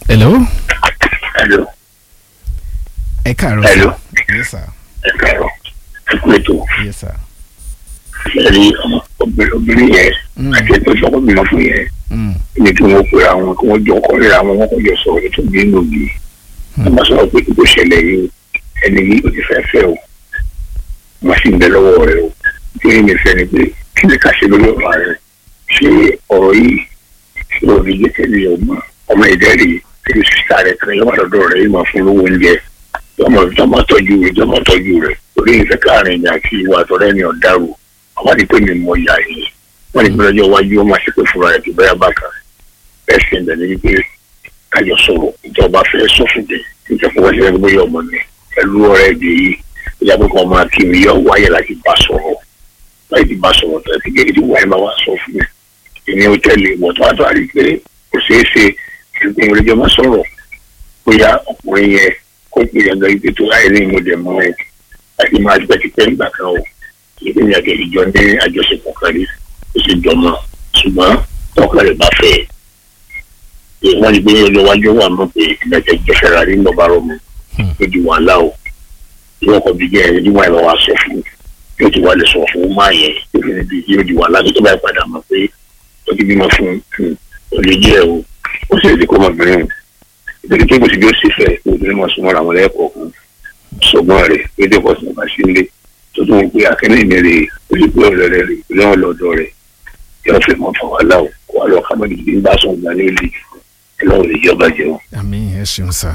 hello Hello. ẹ káàárọ̀ Hello. sir. yes sir ẹ káàárọ̀ ẹ kú ètò yes sir ẹ rí ọmọ obìnrin obìnrin yẹn Mm. àti ètò ìṣọkọ bímọ fún yẹn Mm. ní kí wọn pera wọn kí wọn jọ ọkọ rírà wọn wọn kò jọ sọ̀rọ̀ ní tó bí inú bí wọn bá sọ̀rọ̀ pé kò ṣẹlẹ̀ yìí ẹni yìí ò ti fẹ́ fẹ́ o wọn sì ń bẹ lọ́wọ́ rẹ o kí ni fẹ́ ni pé kí ni ká ṣe lórí ọ̀rọ̀ rẹ ṣé ọ̀rọ̀ yìí ṣé o lè jẹ tẹ́lẹ̀ ọmọ ọmọ ìdẹ́rì tẹ́lẹ̀ sísá rẹ kan yọmọ lọ́dọ̀ rẹ yìí máa fún lówó oúnjẹ jọmọ jọmọ tọ́jú rẹ jọmọ tọ́jú rẹ torí ìfẹ́ káàrin ìyá àti ìwà àtọ̀rẹ́ ni ọ̀darù àwọn àti pé mi mọ ìyá yìí wọn ní gbọ́dọ̀ iwájú wọn máa ṣe pé fúnra rẹ̀ tó bẹ́ẹ̀ bá kan bẹ́ẹ̀ sì ń bẹ̀ ní wípé kájọ sọ̀rọ̀ ìjọba fẹ́ sọ́fìdì níta fún wáṣẹ́ ẹgbẹ́ bóyá ọmọ mi pẹ̀lú ọ̀rẹ́ èdè yìí ìyá pé kàn máa kí mi yọ wáyé láti bá sọ̀rọ̀ láti bá sọ̀rọ̀ tó ti gẹ́gẹ́ tí wáyé máa wá sọ fún mi èmi ò tẹ̀lé ìwọ̀n tó wá tó àrí pé kò ṣeé ṣe ìgbìmọ̀ ìrẹ́jọ́ máa sọ̀rọ̀ bóyá ọkùnrin yẹn kó pè é gan ibi tó láyé ní ìmọ̀dẹ̀ mọ́ ẹ láti máa gbẹ́ ti pẹ́ nígbà kan o ìgbìmọ̀ àti ìjọ ní àjọṣepọ̀ kan rí ó sì jọmọ ṣùgbọ́n tọ́kàn rẹ̀ bá fẹ́ ẹ̀ wọ́n ní pé ọjọ́ iwájú wà mọ̀ pé ìgbàjẹ́ jẹ́fẹ̀rẹ̀ rí lọ́ba rọ̀mù ó di wàhálà o ìwọ́n kan bí jẹ́ ẹni tí wọ́n ẹ̀ wá sọ fún yóò ti wá lè sọ fún máa yẹn tó fi níbi yóò di wàhálà tó tó bá padà mọ̀ pé ó ti bímọ fún un ó lè jẹ́ o ó sì lè kó ọmọbìnrin o ìdílé tó kò sí bí ó sì fẹ́ obìnrin máa súnmọ́ àwọn lẹ́ẹ̀kọ̀ọ̀kan ṣùgbọ́n rẹ̀ pété pọ̀ sí ọba sílé tó tún ń pè akẹ́lẹ́ ìmẹ̀rẹ̀ ó sì pé ọ̀rẹ́ rẹ̀ rẹ̀ ìpínlẹ̀ ọ̀lọ́dọ̀ rẹ̀ yóò fẹ́ mọ́ fún wàhálà o kó wà lọ kábàdì bí ń bá sùn gbà ní ilé ẹlọ́run lè jọba jẹun. àmì ẹ ṣeun sir.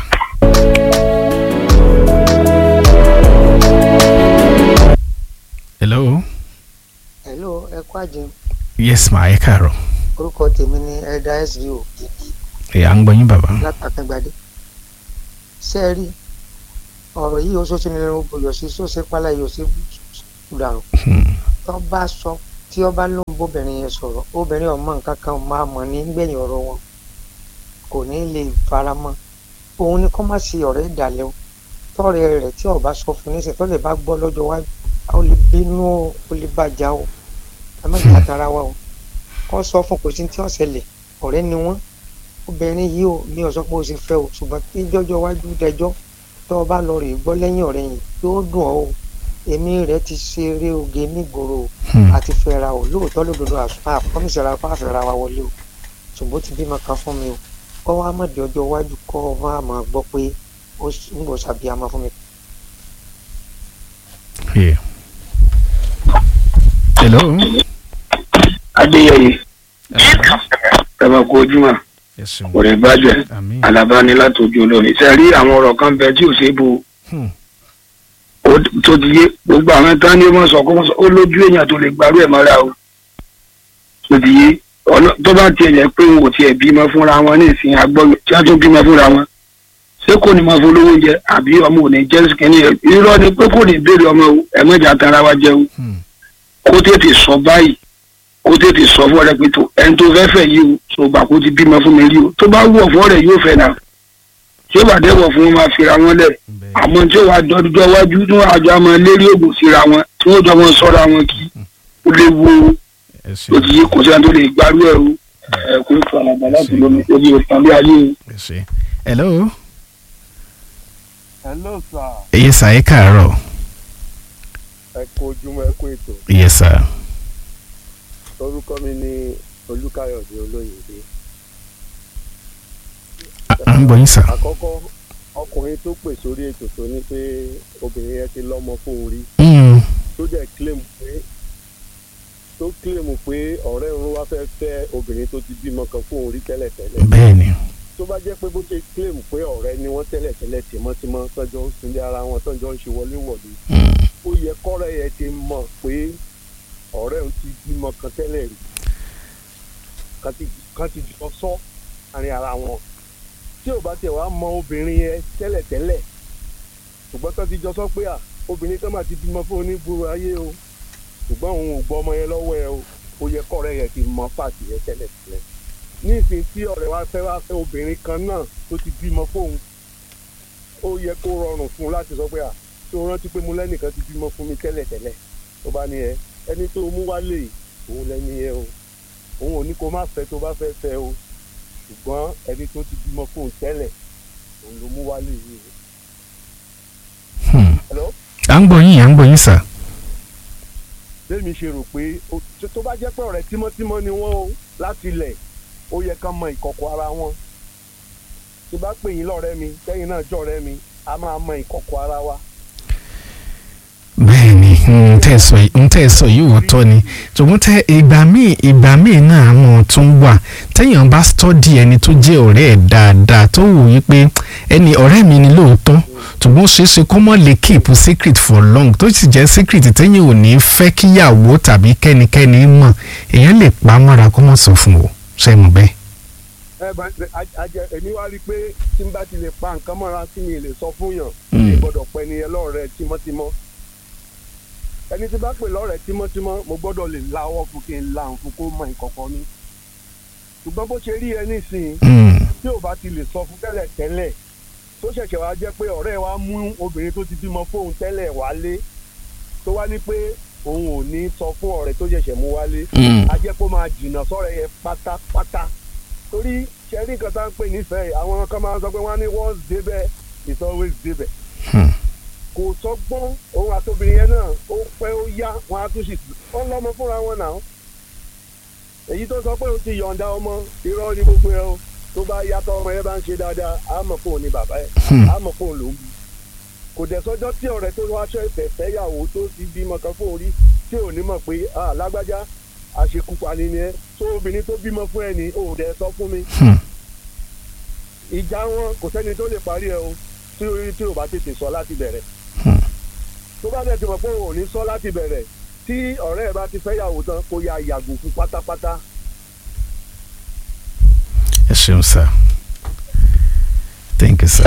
hello hello ẹ kú àjẹun yes ma ẹ káàárọ̀ orúkọ tèmi ni elda sbo ẹ à ń gbọ́ yín bàbá látàkàngbàdé ṣé ẹ rí ọ̀rọ̀ yìí ó ṣoṣo nílẹ̀ ó bòyọ̀ sí ṣóṣe pálá yìí ó sì dàrú Hmm. tó bá sọ tí ó bá lóun bóbìnrin yẹn sọ̀rọ̀ obìnrin ọmọ nǹkan kan máa mọ̀ ní gbẹ̀yìn ọ̀rọ̀ wọn kò ní lè fara mọ́ òun ni kó má sí ọ̀rẹ́ ìdàlẹ́ o tọ́rẹ́ rẹ̀ tí ó bá sọ fún nísìnyí tó lè bá gbọ́ lọ́jọ́ wájú ó lè bínú o ó lè bàjá o ẹ má jà tara wa o kó sọ fún kò sí tí ó ṣẹlẹ̀ ọ̀rẹ́ ni wọ́n obìnrin yìí ò ní ọ̀sọ́ pé ó ṣe fẹ́ o ṣùgbọ́n tí jọ́jọ́ wájú dẹjọ́ tó o bá lọ rè gbọ́ lẹ́yìn ọ̀rẹ́ yìí yóò dùn ọ́ o èmi rẹ̀ ti ṣeré oge nígboro o Hmm. àti fẹ́ra o lóòótọ́ lódodo àṣùpá àpọ́nìṣẹ́ ara pa àfẹ́ra wa wọlé o ṣùgbọ́n ó ti bímọ kan fún mi o kọ́ wa mọ̀ di ọjọ́ iwájú kọ́ ọ máa máa gbọ́ pé ó ń bọ̀ ṣàbíamọ fún mi. Yeah. hello adéyẹyẹ Hello? tẹmọ kó ojúmọ́ ẹ ṣeun kò ní bàjẹ́ àmì alábá ní látòjú olórin ṣe rí àwọn ọ̀rọ̀ kan bẹ tí ò ṣe é bo Hmm. ó tó ti yé gbogbo àwọn tán ní wọn sọ kó wọn sọ ó lójú èèyàn tó lè gbárù ẹ̀ mọ́ra o tó ti yé ọ̀nà- tó bá tiẹ̀ yẹ pé wọn ò tiẹ̀ bímọ fúnra wọn ní ìsìn agbọ́n tí wọ́n tún bímọ fúnra wọn ṣé kò ní máa fún olówó oúnjẹ àbí ọmọ ò ní jẹ́ sìkìní irọ́ ni pé kò ní béèrè ọmọ o ẹ̀mọ́jà tara wa jẹun Hmm. kó tètè sọ báyìí kó tètè sọ fún ọ̀rẹ́ pé tó ẹni tó fẹ́ fẹ́ yìí o tó gbà kó ti bímọ fún mi rí o tó bá wọ̀ fún ọ̀rẹ́ yóò fẹ́ náà tí ó bá dẹ́wọ̀ fún wọn máa fira wọn lẹ̀ bẹ́ẹ̀ àmọ́ tí ó wàá dọ́dúnjọ́ wájú tí wọ́n àjọ àmọ́ lérí ògùn síra wọn tí wọ́n jọ wọn sọ́ra wọn kí ó léwu o ẹ ó ṣeun ti yé kò sẹ́ni tó lè gbárù ẹ̀ o ẹ̀ kò ní fún àlàbà láti lómi omi òtàn bí ayé o. ẹ ṣe hello hello sir yes sir ẹ káàárọ̀ ẹ kú ojúmọ́ ẹ kú ètò yes sir orúkọ mi ní olúkáyọ̀dé olóyèdè à à ń gbọ́ yín sir àkọ́kọ́ ọkùnrin tó pè sórí ètò tó ní pé obìnrin yẹn ti lọ́mọ fóun rí Hmm. tó dẹ̀ claim pé tó claim pé ọ̀rẹ́ òun wá fẹ́ fẹ́ obìnrin tó ti bímọ kan fóun rí tẹ́lẹ̀tẹ́lẹ̀ bẹ́ẹ̀ ni tó bá jẹ́ pé bó ṣe claim pé ọ̀rẹ́ ni wọ́n tẹ́lẹ̀tẹ́lẹ̀ tìmọ́tìmọ́ tọ́jọ́ ń sunlé ara wọn tọ́jọ́ ń ṣe wọléwọ̀de Hmm. ó yẹ kọ́rẹ́ yẹn ti mọ̀ pé ọ̀rẹ́ òun ti bímọ kan tẹ́lẹ̀ rí kan ti- kan ti jọ sọ àárín ara wọn tí ò bá tiẹ̀ wá mọ obìnrin yẹn tẹ́lẹ̀tẹ́lẹ̀ ṣùgbọ́n kan ti jọ sọ pé à obìnrin kan máa ti bímọ fún onígboro ayé o ṣùgbọ́n òun ò gbọ́ ọmọ yẹn lọ́wọ́ ẹ o ó yẹ kọ́rẹ́ yẹn ti mọ fàtì yẹn tẹ́lẹ̀tẹ́lẹ̀ ní ìsìn tí ọ̀rẹ́ wa fẹ́ wá fẹ́ obìnrin kan náà tó ti bímọ fóun ó yẹ kó rọrùn fún un láti sọ pé à tí o rántí pé mo lẹ́nìkan ti bímọ fún mi tẹ́lẹ̀tẹ́lẹ̀ tó bá ní ẹ ẹni tó mú wálé òun lẹ́ni yẹn o òun ò ní kó má fẹ́ tó bá fẹ́ fẹ́ o ṣùgbọ́n ẹni tó ti bímọ fóun tẹ́lẹ̀ òun ló mú wálé yìí Hmm. hello à ń gbọ́ yín à ń gbọ́ yín sà. bẹ́ẹ̀mi ṣe rò pé ó- tó- tó bá jẹ́ pé ọ̀rẹ́ tímọ́tímọ́ ni wọ́n o láti ilẹ̀ ó yẹ ká mọ ìkọ̀kọ̀ ara wọn tí bá pè yín lọ́rẹ́ mi tẹ́yìn náà jọ̀rẹ́ mi a máa mọ ìkọ̀kọ̀ ara wa bẹ́ẹ̀ ni n tẹ́ ẹ sọ yìí n tẹ́ ẹ sọ yìí òótọ́ ni ṣùgbọ́n tẹ ìgbà míì ìgbà míì náà àwọn tún wà téèyàn bá stọ́dì ẹni tó jẹ́ ọ̀rẹ́ ẹ̀ dáadáa tó wù yí pé ẹni ọ̀rẹ́ mi ni lóòótọ́ ṣùgbọ́n ó ṣeé ṣe kó mọ̀ lè keep secret for long tó sì jẹ́ secret téèyàn ò ní fẹ́ kíyàwó tàbí kẹ́nikẹ́ni mọ̀ èèyàn lè pa á mọ́ra kó mọ̀ sọ fún o ṣe mọ̀ bẹ́ẹ̀. ẹ bá a- a jẹ èmi wá rí i pé tí n bá ti lè pa nǹkan mọ́ra tí mi lè sọ fún yàn Mm. mi gbọ́dọ̀ pẹ́ ni ẹ lọ́rẹ́ tímọ́tímọ́ ẹni tí bá pè lọ́rẹ́ tímọ́tímọ́ mo gbọ́dọ̀ lè láwọ́ fún kí n la òun fún kó mọ ìkọ̀kọ̀ mi ṣùgbọ́n bó ṣe rí ẹ nísìnyí Hmm. tí ò bá ti lè sọ fún tẹ́lẹ̀ tẹ́lẹ̀ tó ṣẹ̀ṣẹ̀ wá jẹ́ pé ọ̀rẹ́ wa mú obìnrin tó ti bímọ fóun tẹ́lẹ̀ wálé tó wá ní pé òun ò ní sọ fún ọ̀rẹ́ tó ṣẹ̀ṣẹ̀ mú wálé Hmm. a jẹ́ kó máa jìnnà sọ́rọ̀ yẹn pátápátá torí ṣẹ́rí nǹkan tá ń pè nífẹ̀ẹ́ àwọn kan máa ń sọ pé wọ́n á ní once débẹ̀ it's always débẹ̀ Hmm. kò sọgbọ́n òun àtòbìnrin yẹn náà ó pẹ́ ó yá wọn á tún sì wọ́n lọ́mọ fúnra wọn náà èyí tó sọ pé òun ti yọ̀ǹda ọmọ irọ́ ní gbogbo ẹ o tó bá yàtọ̀ ọmọ yẹn bá ń ṣe dáadáa á mọ̀ fóun ní bàbá ẹ̀ Hmm. á mọ̀ fóun ló ń bí kò dẹ̀ sọ́jọ́ tí ọ̀rẹ́ tó wáṣọ ìfẹ́ fẹ́yàwó tó ti bímọ kan fóun rí tí ò ní mọ̀ pé ah lágbájá àṣekúpani ni ẹ tó obìnrin tó bímọ fún ẹ ní ò dẹ̀ sọ fún mi Hmm. ìjà wọn kò sẹ́ni tó lè parí ẹ o tí ó tí ò bá tètè sọ láti bẹ̀rẹ̀ Hmm. tó bá dẹ̀ ti mọ̀ pé òun ò ní sọ láti bẹ̀rẹ̀ tí ọ̀rẹ́ ẹ bá ti fẹ́yàwó tán kó ya yàgò fún pátápátá ẹ ṣeun sir thank you sir.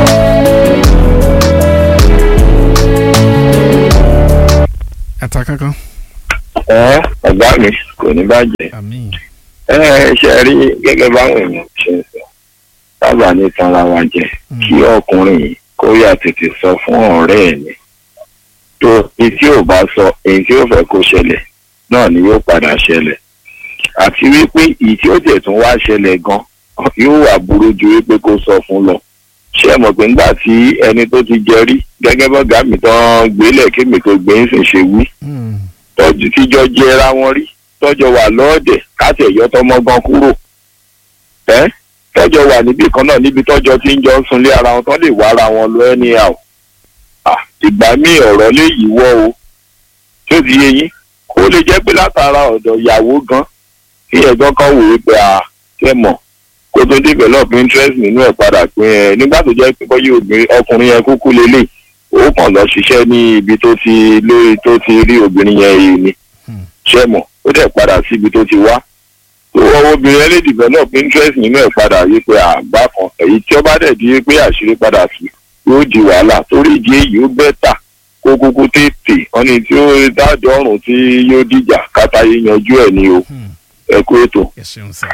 ata kankan. ẹ ọ̀gá mi kò ní bàjẹ́ àmín. ẹ ṣe rí gẹ́gẹ́ báwọn èèyàn ṣe ń sọ sábà ní tanra wa jẹ kí ọkùnrin yìí kó yà tètè sọ fún ọ̀rẹ́ ẹ̀ ni tó èyí tí ò bá sọ èyí tí ó fẹ́ kó ṣẹlẹ̀ náà ni yóò padà ṣẹlẹ̀ àti wípé èyí tí ó tẹ̀ tún wá ṣẹlẹ̀ gan yóò wà burú ju wípé kó sọ fún lọ ṣé ẹ mọ̀ pé nígbà tí ẹni tó ti jẹ rí gẹ́gẹ́ bọ́gà mi tán gbélé kémi tó gbé ń sìn ṣe wí Hmm. tọ́jú tíjọ́ jẹra wọn rí tọ́jọ́ wà lọ́ọ̀dẹ̀ káṣí ẹ̀yọ́ tọmọ gan kúrò ẹ́ tọ́jọ́ wà níbì kan náà níbi tọ́jọ́ tí ń jọ ń sunlé ara wọn tán lè wá ara wọn lọ ẹni à ó ìgbà míì ọ̀rọ̀ lè yíwọ́ o tí ó ti yé yín kó lè jẹ́ pé látara ọ̀dọ̀ ìyàwó gan kí ẹ̀gbọ́n kan wò ó pé à ṣe mọ̀ kó tó develop interest nínú ẹ̀ padà pé ẹ nígbà tó jẹ́ pé bọ́yá obìnrin ọkùnrin yẹn kúkú lélẹ̀ ó kàn lọ ṣiṣẹ́ ní ibi tó ti lórí tó ti rí obìnrin yẹn yìí ni Hmm. ṣe mọ̀ ó dẹ̀ padà síbi tó ti wá tó ọwọ́ obìnrin yẹn lè develop interest nínú ẹ̀ padà yí pé àgbá kan èyí tí ó bá dẹ̀ di pé àṣírí padà sí yóò di wàhálà torí ìdí èyí ó bẹ́tà kó kúkú tètè wọ́n ní tí ó dájọ́ ọ̀run tí yóò dìjà kátàyé yanjú ẹ̀ ní o Hmm. ẹ kú ètò. ẹ ṣeun sir.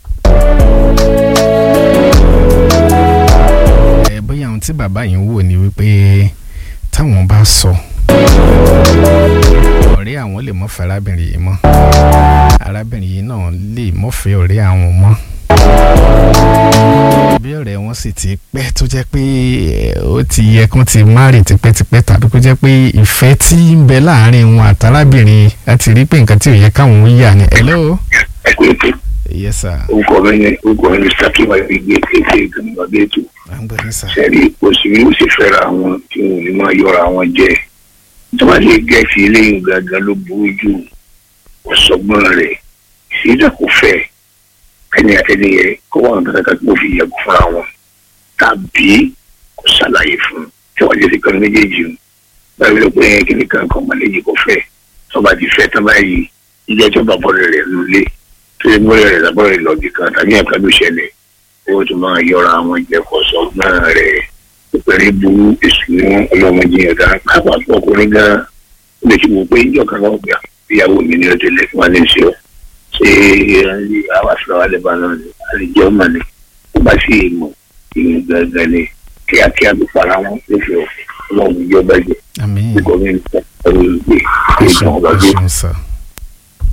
ẹ bóyá ohun tí bàbá yìí ń wò ni wípé táwọn bá sọ ọ̀rẹ́ àwọn lè mọ́ fẹ́ arábìnrin yìí mọ́ arábìnrin yìí náà lè mọ́ fẹ́ ọ̀rẹ́ àwọn mọ́ bí ọ̀rẹ́ wọn sì ti pẹ́ tó jẹ́ pé eh, ó ti yẹ kán ti márì tipẹ́tipẹ́ tàbí kó jẹ́ pé ìfẹ́ tí ń bẹ láàárín wọn àtàrábìnrin láti rí pé nǹkan tí ò yẹ káwọn ó yà ni hello ẹ kú ètò yes sir orúkọ mi ní orúkọ mi ní sakiwa gbígbé kéde ìgbìmọ̀ ọdẹ ètò à ń gbọ́ yín sir. sẹ́rí òṣèré ó sì fẹ́ra wọn tí wọn ò ní máa yọra wọn jẹ tó bá lè gẹ̀ẹ́sì eléyìí gangan ló burú jù ọ̀sọ́gbọ́n rẹ̀ ìṣèjà kò fẹ́ ẹni àtẹniyẹ kó wọn kankan kó fi yẹ̀kú fúnra wọn tàbí kó ṣàlàyé fún un tí wọ́n jẹ́ sí kan méjèèjì o báyìí ló pé kíni kan kan mọ̀lẹ́jì kò fẹ́ tó bá ti fẹ́ tán báyìí ilé ẹjọ́ bá bọ́ọ̀rẹ̀ rẹ̀ nulẹ̀ tó yẹ bọ́ọ̀rẹ̀ rẹ̀ lábọ́ọ̀rẹ̀ lọ́ọ̀bì kan tàbí ẹ̀ka ló ṣẹlẹ̀ owó tó máa yọra àwọn ìjẹkọsọ náà rẹ ìpẹrẹ burú èsù ní ọlọmọdé yẹn dáa pápá ọkùnrin gan ó lè ṣe wò pé ìjọ kan náà gbà ìyàwó mi ní ọjọ́ ilé fún wa ní ìṣe ọ ṣé àwọn àṣìlọ wa lè bá náà ní àlejò ọmọ ni ó bá sì mọ ìyẹn gangan ni kíákíá ló para wọn nífẹ̀ẹ́ ọlọ́run ìjọba jẹ àmín kíkọ́ mi ní ọ̀rọ̀ ìgbé ẹ ìgbà ṣeun ọba ẹ gbé ṣeun sir.